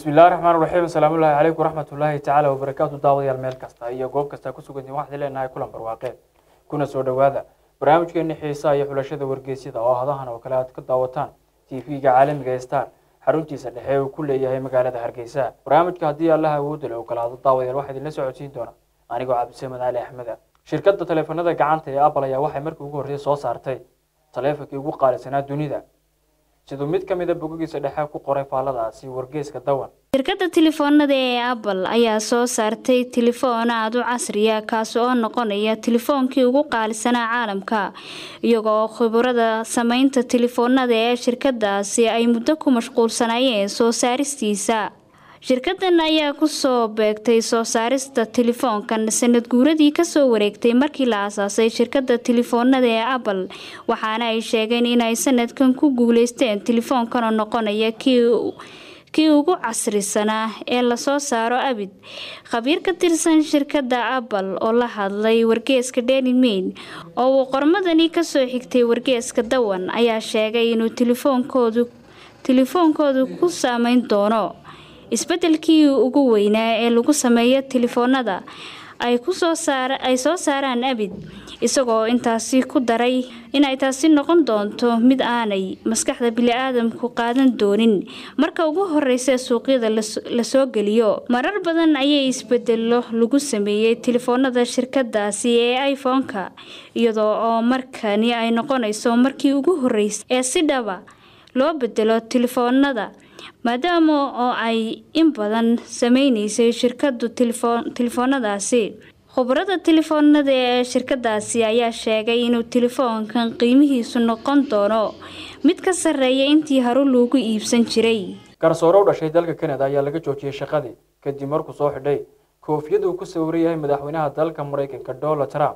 bismillahi raxmaan raxiim asalaamullaahi calaykum waraxmatullaahi tacaala wabarakaatu daawadayaal meel kasta iyo goob kasta ku sugantiin waxaan leenahay kulan barwaaqeed kuna soo dhowaada barnaamijkeeni xiisaha iyo xulashada wargeysyada oo hadahan oo kale aad ka daawataan tv-ga caalamiga ee star xaruntiisa dhexe uu ku leeyahay magaalada hargeysa barnaamijka haddii allaha awoodda le ogolaado daawadayaal waxaa idinla socodsiin doona anigoo cabdisamed cali axmeda shirkadda taleefanada gacanta ee apple ayaa waxay markii ugu horreysay soo saartay taleefankii ugu qaalisanaa dunida siduu mid ka mida bogogiisa dhexe ku qoray faalladaasi wargeeska dawan shirkadda telefoonada ee apple ayaa soo saartay telefoon aada u casriya kaasi oo noqonaya telefoonkii ugu qaalisanaa caalamka iyaga oo khibrada sameynta telefoonada ee shirkadaasi ay muddo ku mashquulsanayeen soo saaristiisa shirkadan ayaa kusoo beegtay soo saarista telefoonkan sanad guuradii kasoo wareegtay markii la aasaasay shirkada telefoonada ee apple waxaana ay sheegeen inay sanadkan ku guuleysteen telefoonkan oo noqonaya kii kii ugu casrisanaa ee lasoo saaro abid khabiir ka tirsan shirkadda apple oo la hadlay wargeeska daily mail oo uu qormadani kasoo xigtay wargeeska dawan ayaa sheegay inuu telefoonkoodu telefoonkoodu ku saameyn doono isbedelkii ugu weynaa ee lagu sameeyo telefoonada ay kusoo saar ay soo saaraan abid isagoo intaasi ku daray inay taasi noqon doonto mid aanay maskaxda bili-aadamku qaadan doonin marka ugu horeysa suuqyada lasoo geliyo marar badan ayay isbedelo lagu sameeyey telefoonada shirkadaasi ee iphone-ka iyadoo oo markani ay noqonayso markii ugu horeysay ee si dhaba loo bedelo telefoonada maadaama oo ay in badan sameyneysay shirkadu telefoonadaasi khubarada telefoonada ee shirkadaasi ayaa sheegay inuu telefoonkan qiimihiisu noqon doono mid ka sarreeya intii haru loogu iibsan jiray garsoore u dhashay dalka canada ayaa laga joojiyey shaqadii kadib markuu soo xidhay koofiyad uu ku sawiran yahay madaxweynaha dalka maraykanka donald trump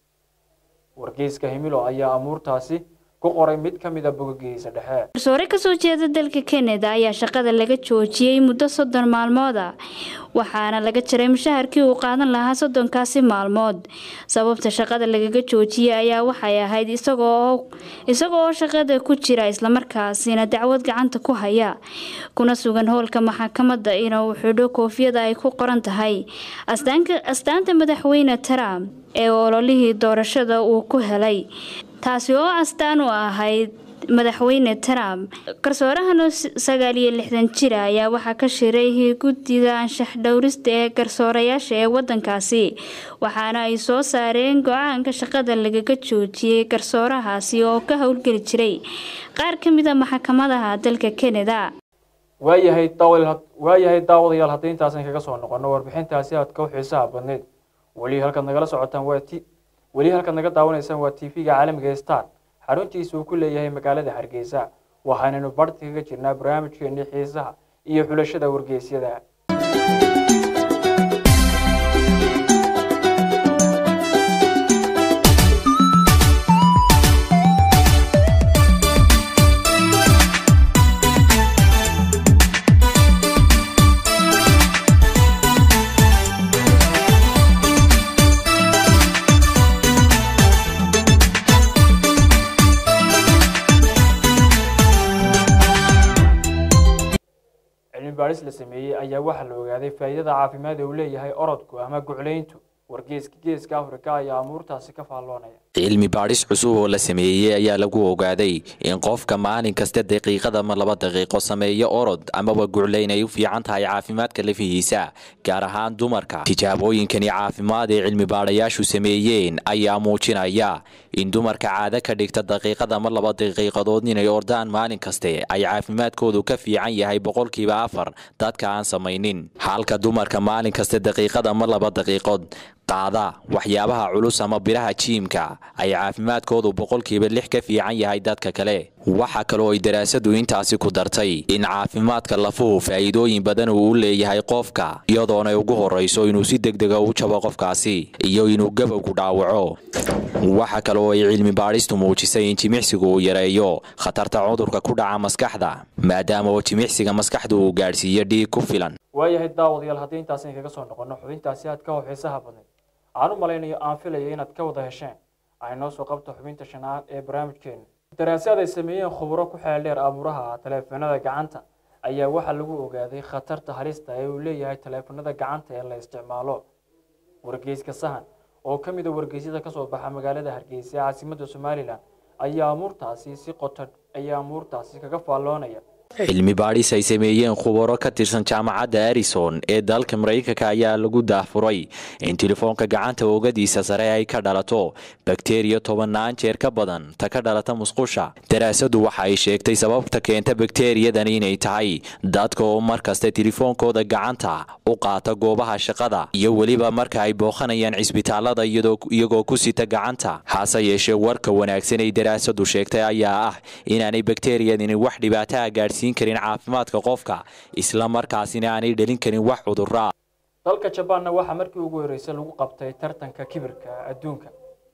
wargeyska himilo ayaa amuurtaasi qoray mid ka mid a bogogiisa dhexe garsoore kasoo jeeda dalka canada ayaa shaqada laga joojiyey muddo soddon maalmooda waxaana laga jaray mushaharkii uu qaadan lahaa soddonkaasi maalmood sababta shaqada lagaga joojiyey ayaa waxay ahayd isagoo isaga oo shaqada ku jira islamarkaasina dacwad gacanta ku haya kuna sugan howlka maxkamadda inuu xidho koofiyada ay ku qoran tahay astaanta madaxweyne trump ee ololihii doorashada uu ku helay taasi oo astaan u ahayd madaxweyne trump garsoorahan sagaal iyo lixdan jira ayaa waxaa ka shiray guddida anshax dhowrista ee garsoorayaasha ee wadankaasi waxaana ay soo saareen go-aanka shaqada lagaga joojiyey garsoorahaasi oo ka howlgeli jiray qaar ka mid a maxkamadaha dalka canada waayahay waayahay daawadayaal haddii intaasan kaga soo noqono warbixintaasi aadka u xiisaha badneyd weli halkaad nagala socotaan waa t weli halkaad naga daawanaysaan waa t v-ga caalamiga ee star xaruntiisa uu ku leeyahay magaalada hargeysa waxaanaynu barti kaga jirnaa barnaamijkeenii xiisaha iyo xulashada wargeysyada baadhis la sameeyey ayaa waxaa la ogaaday faa'iidada caafimaad ee uu leeyahay orodku ama guclayntu wargeeska geeska afrika ayaa amuurtaasi ka faalloonaya cilmi baadhis cusub oo la sameeyey ayaa lagu ogaaday in qofka maalin kasta daqiiqad ama laba daqiiqo sameeyo orod amaba guclayn ay u fiican tahay caafimaadka lafihiisa gaar ahaan dumarka tijaabooyinkani caafimaad ee cilmi baadhayaashu sameeyeen ayaa muujinaya in dumarka caado ka dhigta daqiiqad ama laba daqiiqadood inay ordaan maalin kaste ay caafimaadkoodu ka fiican yahay boqolkiiba afar dadka aan samaynin halka dumarka maalin kaste daqiiqad ama laba daqiiqood qaada waxyaabaha culus ama biraha jiimka ay caafimaadkoodu boqolkiiba lix ka fiican yahay dadka kale waxa kaloo ay daraasadu intaasi ku dartay in caafimaadka lafuhu faa'iidooyin badan uu u leeyahay qofka iyadoonay ugu horrayso inuu si degdega u jabo qofkaasi iyo inuu gabowgu dhaawaco waxa kaloo ay cilmi baadhistu muujisay in jimicsigu uu yareeyo khatarta cudurka ku dhaca maskaxda maadaama oo jimicsiga maskaxdu uu gaadhsiiyo dhiig ku filan waayahay daawadayaal haddii intaasan kaga soo noqono xubintaasi aad ka hor xiisaha badnayd aan u malaynayo aan filayo inaad ka wada hesheen ay noo soo qabto xubinta shanaad ee barnaamijkeena daraasaad ay sameeyeen khuburo ku xeel dheer abuuraha taleefanada gacanta ayaa waxaa lagu ogaaday khatarta halista ee uu leeyahay taleefanada gacanta ee la isticmaalo wargeyska sahan oo ka mid a wargeysyada kasoo baxa magaalada hargeysa ee caasimadda somalilan ayaa amuurtaasi si qoto ayaa amuurtaasi kaga faalloonaya cilmi baadhis ay sameeyeen khubaro ka tirsan jaamacadda arison ee dalka maraykanka ayaa lagu daahfuray in telefoonka gacanta oogadiisa sare ay ka dhalato bakteriya tobannaan jeer ka badan ta ka dhalata musqusha daraasadu waxa ay sheegtay sababta keenta bakteriyadan inay tahay dadka oo mar kasta telefoonkooda gacanta u qaata goobaha shaqada iyo weliba marka ay booqanayaan cisbitaalada iyagoo ku sita gacanta hase yeeshee warka wanaagsan ay daraasadu sheegtay ayaa ah inaanay bakteriyadani wax dhibaataa gaadhsiin karin caafimaadka qofka isla markaasina aanay dhalin karin wax cudurra dalka jabaanna waxaa markii ugu horreysay lagu qabtay tartanka kibirka adduunka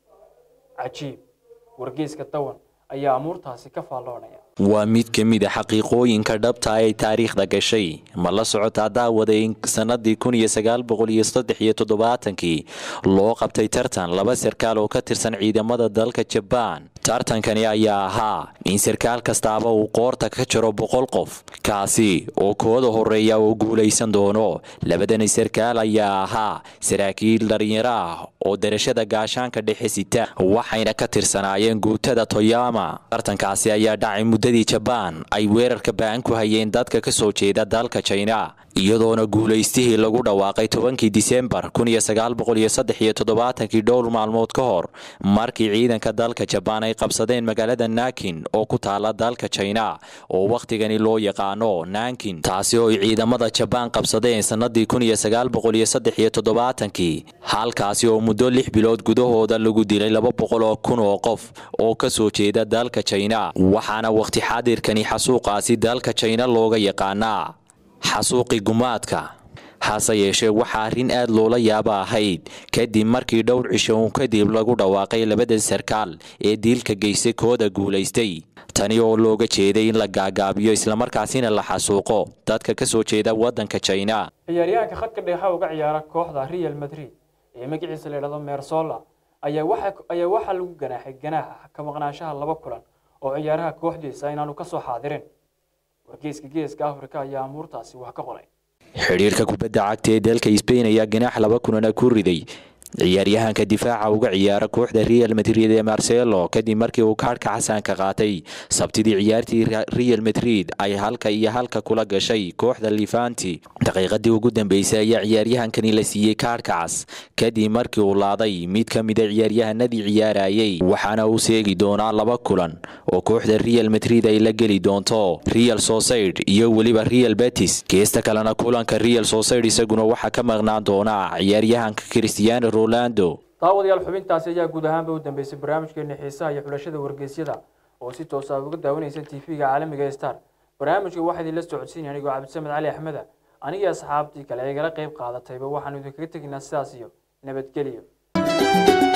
cajiib wargeyska dawan ayaa amuurtaasi ka faalloonaya waa mid ka mid a xaqiiqooyinka dhabta ay taariikhda gashay ma la socotaa daawada in sanadii kun iyo sagaal boqol iyo saddex iyo toddobaatankii loo qabtay tartan laba sarkaal oo ka tirsan ciidamada dalka jabaan tartankani ayaa ahaa in sarkaal kastaaba uu qoorta ka jaro boqol qof kaasi oo kooda horeeya oo guulaysan doono labadani sarkaal ayaa ahaa saraakiil dhalinyaro ah oo darashada gaashaanka dhexe sita waxayna ka tirsanaayeen guutada toyama tartankaasi ayaa dhacay muddadii jabaan ay weerarka ba'an ku hayeen dadka ka soo jeeda dalka jina iyadoona guulaystihii lagu dhawaaqay tobankii disembar kun iyo sagaal boqol iyo saddex iyo toddobaatankii dhowr maalmood ka hor markii ciidanka dalka jabaan ay qabsadeen magaalada nakin oo ku taala dalka jina oo wakhtigani loo yaqaano nankin taasi oo ay ciidamada jabaan qabsadeen sannadii kun iyo sagaal boqol iyo saddex iyo toddobaatankii halkaasi oo muddo lix bilood gudahooda lagu dilay laba boqol oo kun oo qof oo ka soo jeeda dalka jina waxaana wakhti xaadirkani xasuuqaasi dalka jina looga yaqaanaa xasuuqi gumaadka hase yeeshee waxaa arrin aad loola yaaba ahayd kadib markii dhowr cisho uun kadib lagu dhawaaqay labada sarkaal ee diilka geystay kooda guulaystay tani oo looga jeeday in la gaagaabiyo islamarkaasina la xasuuqo dadka ka soo jeeda waddanka jina ciyaaryahanka khadka dheexa uga ciyaara kooxda real madrid ee magaciisa la yidhahdo mersola ayaa waxaa lagu ganaaxay ganaaxa ka maqnaanshaha laba kulan oo ciyaaraha kooxdiisa inaanu ka soo xaadirin wargeyska geeska afrika ayaa amuurtaasi wax ka qolay xidhiirka kubadda cagta ee dalka sbain ayaa ganaax laba kunana ku riday ciyaaryahanka difaaca uga ciyaara kooxda real madrid ee marcelo kadib markii uu kaadhka xasaanka qaatay sabtidii ciyaartii real madrid ay halka iyo halka kula gashay kooxda lifanti daqiiqadii ugu dambeysay ayaa ciyaaryahankani la siiyey kaadhka cas kadib markii uu laaday mid ka mida ciyaaryahanadii ciyaarayay waxaana uu seegi doonaa laba kulan oo kooxda real madrid ay la geli doonto real socid iyo weliba real betis geesta kalena kulanka real socid isaguna waxaa ka maqnaan doonaa ciyaaryahanka cristiano daawadayaal xubintaasi ayaa guud ahaanba u dambeysay barnaamijkeeni xiisaha iyo xulashada wargeysyada oo si toos aad uga daawanaysa tv-ga caalamiga ee star barnaamijka waxaa idinla socodsiinaya anigoo cabdisamed cali axmeda anigii asxaabtii kale ee igala qayb qaadatayba waxaanu idinkaga tegaynaa sidaas iyo nabadgelyo